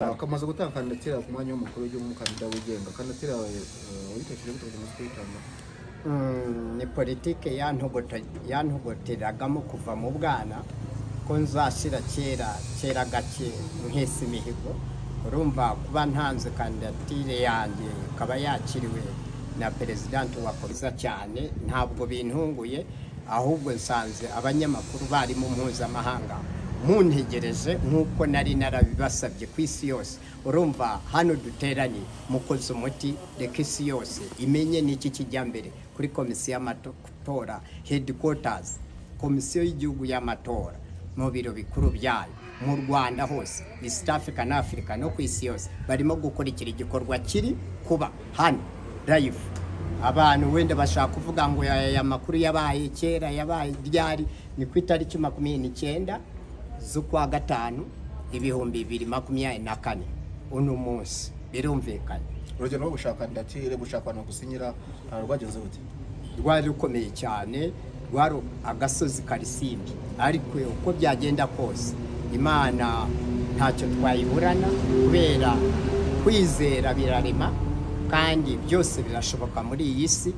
akamaze gutanga kandidatire ku mwanya w'umukuru w'igihugu umukandida wigenga kandidatire yawe wayitekereje gute kugira ngo uzajye uyitoramo Mm, ni politike yantobota- yantoboteragamo kuva mu bwana ko nzashira kera kera gake nkesa imihigo urumva kuba ntanze kandidatire yanjye ikaba yakiriwe na perezidanti wa komisiyo cyane ntabwo bintunguye ahubwo nsanze abanyamakuru barimo mpuzamahanga muntegereje nk'uko nari narabibasabye ku isi yose urumva hano duteranye mukoze umuti reka isi yose imenye n'iki kijya mbere kuri komisiyo y'amatora headquarters komisiyo y'igihugu y'amatora mu biro bikuru byayo mu rwanda hose east africa na afurika no ku isi yose barimo gukurikira igikorwa kiri kuba hano live abantu wenda bashaka kuvuga ngo aya aya makuru yabaye kera yabaye ryari ni ku itariki makumyabiri n'icyenda z'ukwa gatanu ibihumbi bibiri makumyabiri na kane uno munsi birumvikanye urugero rwo gushaka kandidatire gushaka abantu bagusinyira ah, rwagenze bute rwari rukomeye cyane rwari agasozi karisimbi ariko uko byagenda kose imana ntacyo twayiburana kubera kwizera birarema kandi byose birashoboka muri iyi si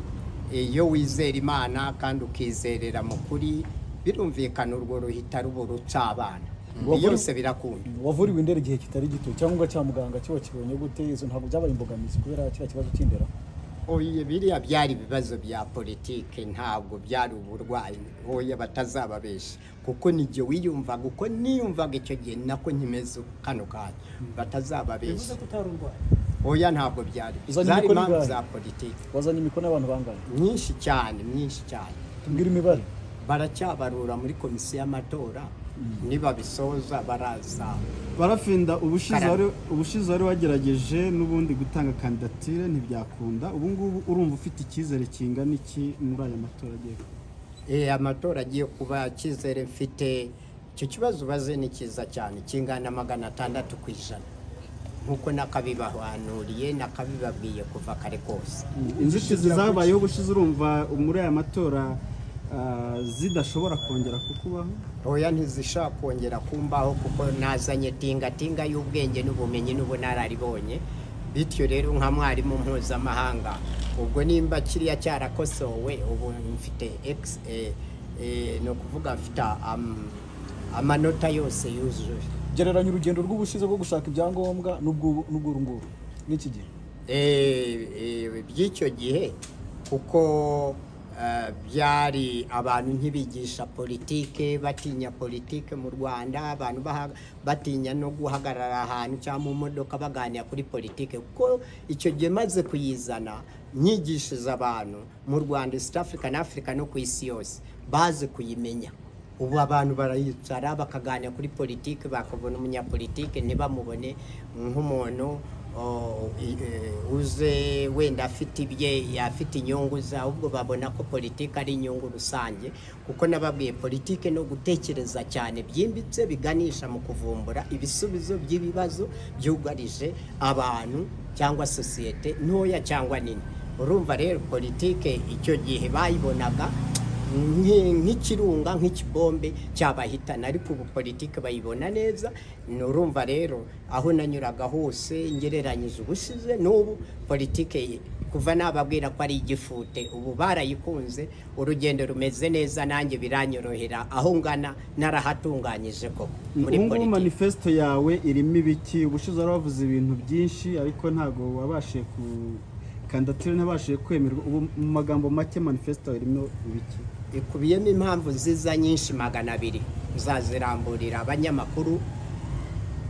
iyo wizera imana kandi ukizerera mu kuri birumvikana urwo ruhita ruba rucabana byose birakunda wavuriwe indera igihe kitari gito cyangwa cya muganga kiba kibonye gute izo ntabwo byabaye imbogamizi kubera kiriya kibazo cy'indera oye biriya byari ibibazo bya politike ntabwo byari uburwayi oya batazababesha kuko nijye wiyumvaga uko niyumvaga icyo gihe nako nyimeze kano kanya batazababesha oya ntabwo byari Uzanye zari imikoro impamvu ingahe? za politike wazanye imikono y'abantu bangahe myinshi cyane myinshi cyane tubwire imibare baracyabarura muri komisiyo y'amatora nibabisoza baraza barafinda ubushize Karame. wari ubushize wari wagerageje n'ubundi gutanga kandidatire ntibyakunda ubu ngubu urumva ufite icyizere kingana iki muri aya matora agiye kuba? Eh, amatora agiye kuba icyizere mfite icyo kibazo ubaze ni cyiza cyane kingana na magana atandatu ku ijana nk'uko nakabibahanuriye nakabibabwiye kuva kare kose inzitizi zabayeho ubushize urumva muri aya matora ah, zidashobora kongera kukubaho oya ntizishaka kongera kumbaho kuko nazanye tingatinga y'ubwenge n'ubumenyi n'ubunararibonye bityo rero nka mwarimu mpuzamahanga ubwo nimba kiriya cyarakosowe ubu mfite ex eh, eh, ni ukuvuga mfite am- amanota yose yuzuye gereranya urugendo rw'ubushize rwo gushaka ibyangombwa n'ubw'ubu- n'ubw'uru nguru n'iki gihe Eh, eh, by'icyo gihe kuko eh, byari abantu ntibigisha politike batinya politike mu rwanda abantu baha- batinya no guhagarara ahantu cyangwa mu modoka baganira kuri politike kuko icyo gihe maze kuyizana nyigishije abantu mu rwanda east africa na africa no ku isi yose baze kuyimenya ubu abantu barayicara bakaganira kuri politiki bakabona umunyapolitiki ntibamubone nk'umuntu o, i- e, uze wenda afite ibye afite inyungu ze ahubwo babona ko politiki ari inyungu rusange kuko nababwiye politiki no gutekereza cyane byimbitse biganisha mu kuvumbura ibisubizo by'ibibazo byugarije abantu cyangwa sosiyete ntoya cyangwa nini urumva rero politiki icyo gihe bayibonaga nki- nk'ikirunga nk'ikibombe cyabahitana ariko ubu politiki bayibona neza ni urumva rero aho nanyuraga hose ngereranyije ubushize n'ubu politiki kuva nababwira ko ari igifute ubu barayikunze urugendo rumeze neza nanjye biranyorohera aho ngana narahatunganyije koko muri ubu ngubu politiki manifesito yawe irimo ibiki ubushize wari wavuze ibintu byinshi ariko ntabwo wabashije ku kandidatire ntabashije kwemerwa ubu mu magambo make manifesito yawe irimo ibiki ikubiyemo impamvu nziza nyinshi magana abiri nzaziramburira abanyamakuru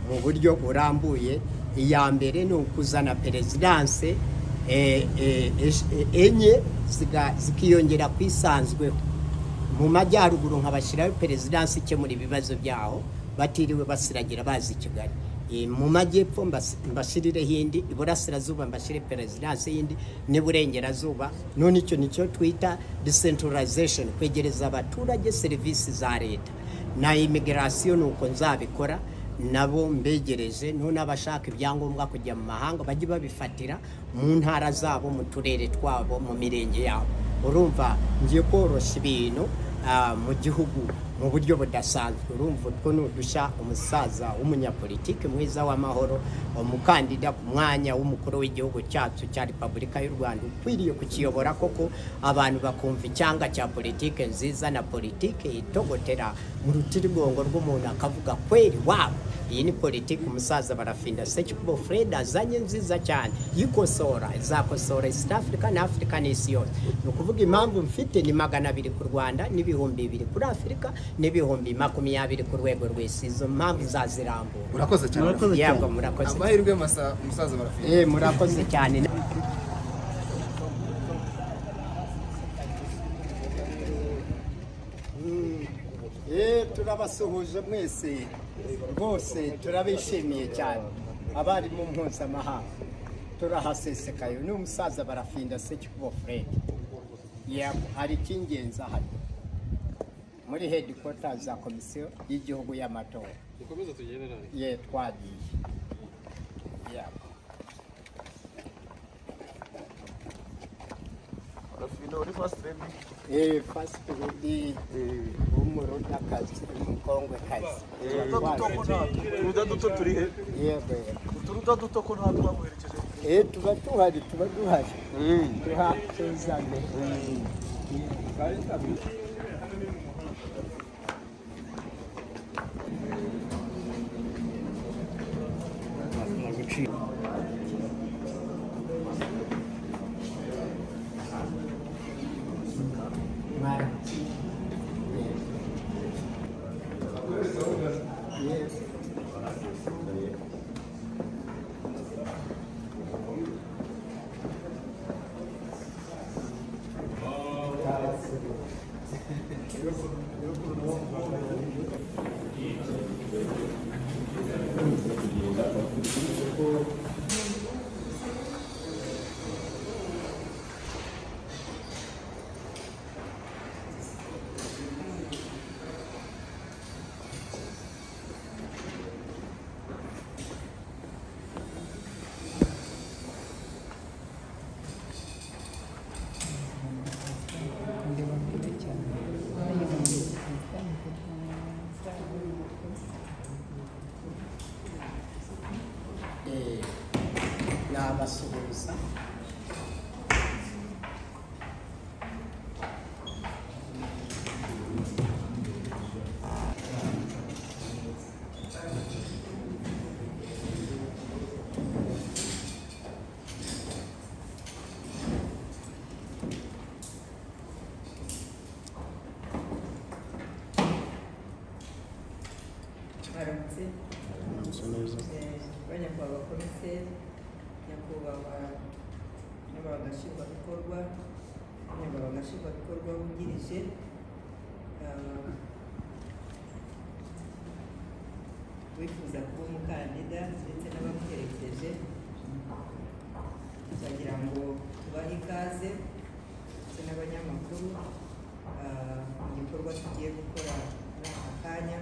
mu buryo burambuye iya mbere ni ukuzana perezidanse eh, eh, esh- eh, enye ziga- zikiyongera ku isanzweho mu majyaruguru nkabashyiraho perezidanse ikemura ibibazo byaho batiriwe basiragira bazi i kigali Eh, mu majyepfo mbas- mbashirireho indi iburasirazuba mbashyire perezidanse y'indi n'iburengerazuba none icyo nicyo twita decentralization kwegereza abaturage serivisi za leta na immigration ni uko nzabikora nabo mbegereje none abashaka ibyangombwa kujya mu mahanga bajye babifatira mu ntara zabo mu turere twabo mu mirenge yabo urumva ngiye koroshya ibintu ah, mu gihugu mu buryo budasanzwe urumva utwo ni udushya umusaza w'umunyapolitiki mwiza w'amahoro umukandida ku mwanya w'umukuru w'igihugu cyacu cya repubulika y'u rwanda ukwiriye kukiyobora koko abantu bakumva icyanga cya politiki nziza na politiki itogotera mu rutirigongo rw'umuntu akavuga kweri wabo iyi ni politiki umusaza barafinda sekibo freda azanye nziza cyane yikosora izakosora east africa na africa n'isi yose ni ukuvuga impamvu mfite ni magana abiri ku rwanda n'ibihumbi bibiri kuri afurika n'ibihumbi makumyabiri ku rwego rw'isi izo mpamvu zazirambura murakoze cyane Murakoze cyane. yabwo murakoze cyane. amahirwe masa musaza barafite Eh, murakoze cyane turabasuhuje mwese rwose turabishimiye cyane abarimu mpuzamahanga turahasesekaye ni umusaza barafinda sekikubo fred yego hari icy'ingenzi ahari muri hedikota za komisiyo y'igihugu y'amatora ye twagiye yego Eh, first lady, w'umurundakazi, w'umukongwekazi. turuda duto turi he Yego, uturuda duto ko nta twamuherekeje eh, tuba duhari tuba duhari tuha tuzane Mwaramutse. Eh, nabasuhuza baramutse ba nyakubahwa komiseri nyakubahwa nyakubahwa nshingwabikorwa nyakubahwa nshingwabikorwa wungirije ah, wifuza kuba umukandida ndetse n'abamuherekeje turagira ngo tubahe ikaze ndetse n'abanyamakuru ah, mu gikorwa tugiye gukora muri aka kanya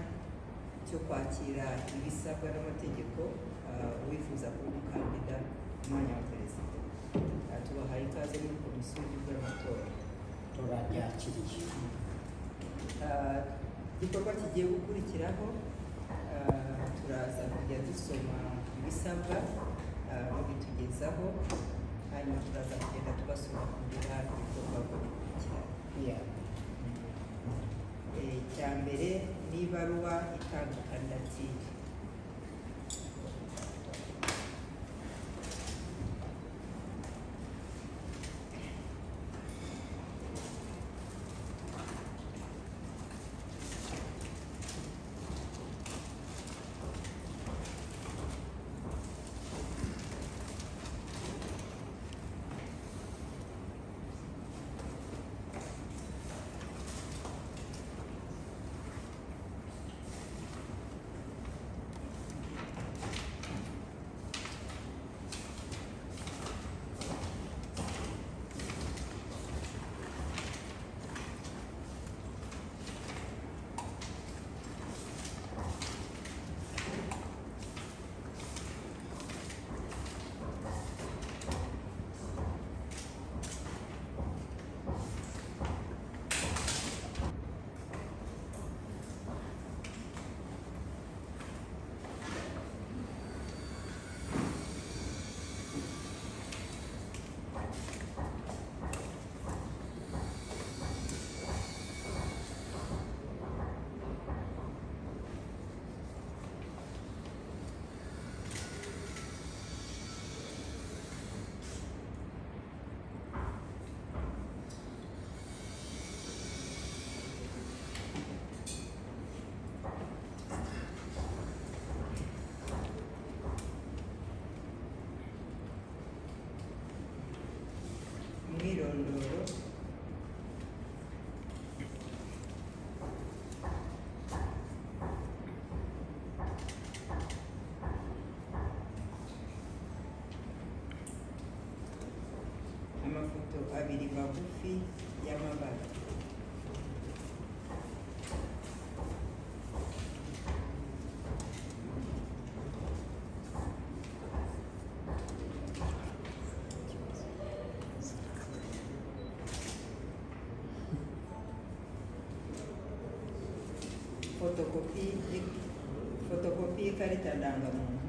cyo kwakira ibisabwa n'amategeko ah, uwifuza kuba umukandida ku mwanya wa perezida Ah, tubahaye ikaze muri komisiyo y'igihugu y'amatora turabyakiriye Ah, igikorwa kigiye gukurikiraho ah, turaza kujya dusoma ibisabwa ah, babitugezaho hanyuma turaza kugenda tubasobanurira ibikorwa uko bikurikirana Yeah. Eh, icya mbere ni ibaruwa itanga kandidatire umwirondoro amafoto abiri magufi y'amabara fotokopi y- fotokopi y'ikarita ndangamuntu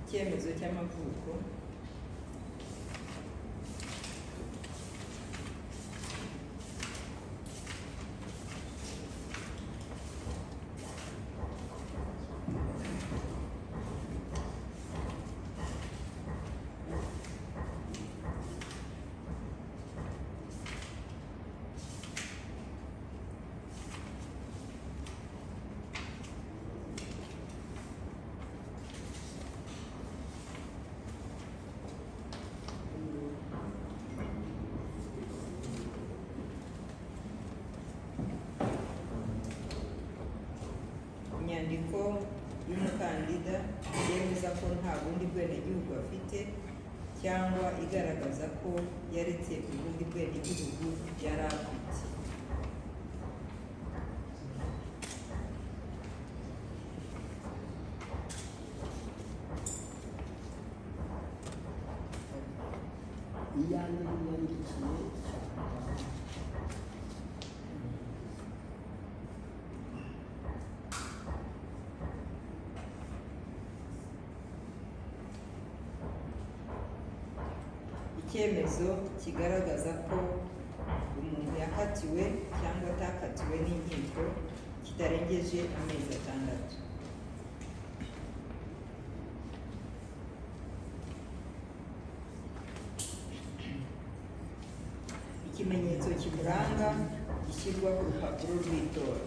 icyemezo cy'amavuko inyandiko y'umukandida yemeza ko nta bundi bwenegihugu afite cyangwa igaragaza ko yaretse ubundi bwenegihugu yari afite iyo ari yandikiye icyemezo kigaragaza ko umuntu yakatiwe cyangwa atakatiwe n'inkiko kitarengeje amezi atandatu ikimenyetso kimuranga gishyirwa ku rupapuro rw'itora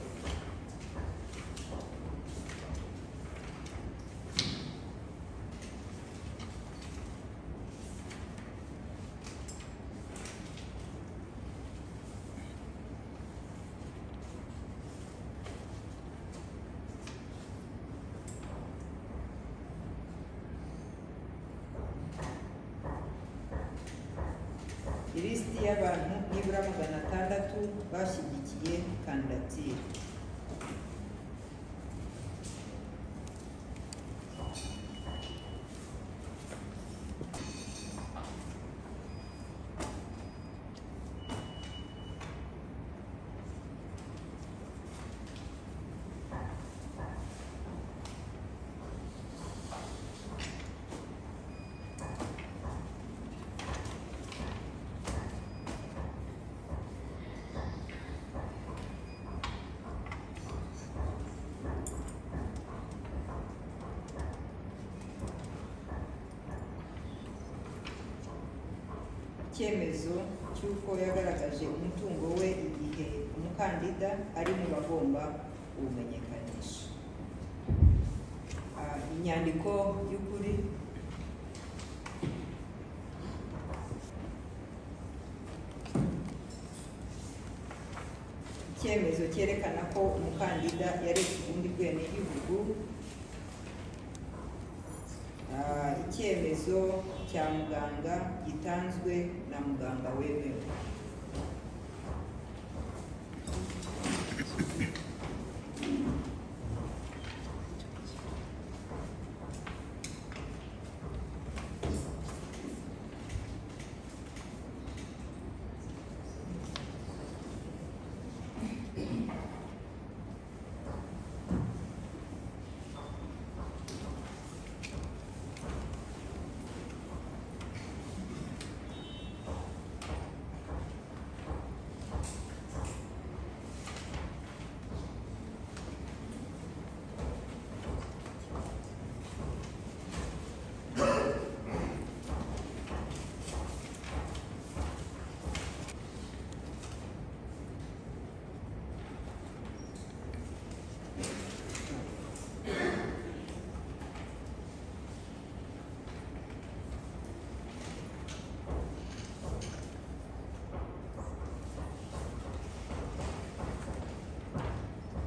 ilisiti y'abantu nibura magana atandatu bashyigikiye kandidatire icyemezo cy'uko yagaragaje umutungo we igihe umukandida ari mu bagomba kuwumenyekanisha Ah, inyandiko y'ukuri icyemezo cyerekana ko umukandida yaretse ubundi bwenegihugu Ah, icyemezo cya muganga gitanzwe na muganga wemewe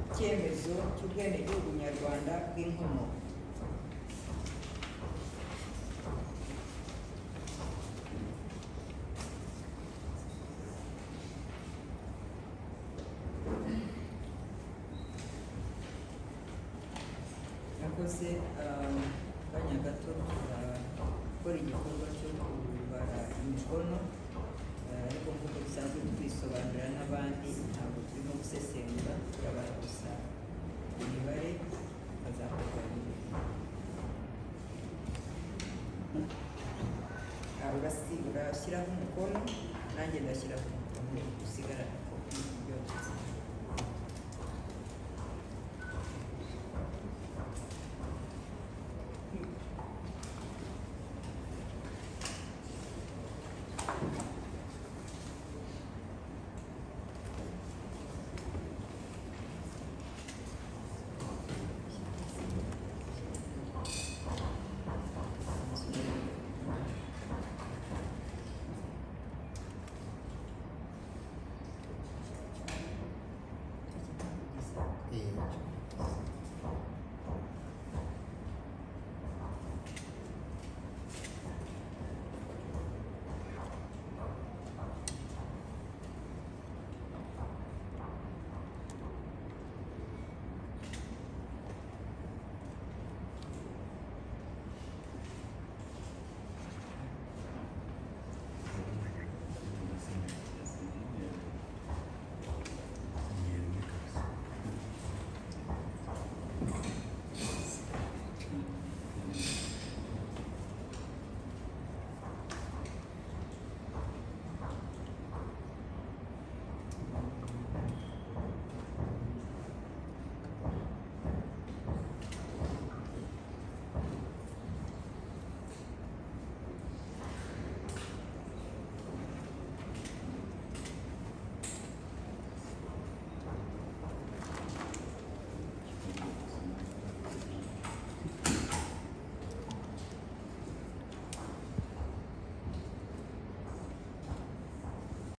icyemezo cy'ubwenegihugu nyarwanda bw'inkomoko nakoze akanya gato gukora igikorwa cyo kubara imikono ah, ariko nk'uko dusanzwe twisobanurira n'abandi ntabwo turimo gusesengura turabara gusa imibare azakorwa urashyiraho umukono nanjye ndashyiraho umukono usigarana kopi byose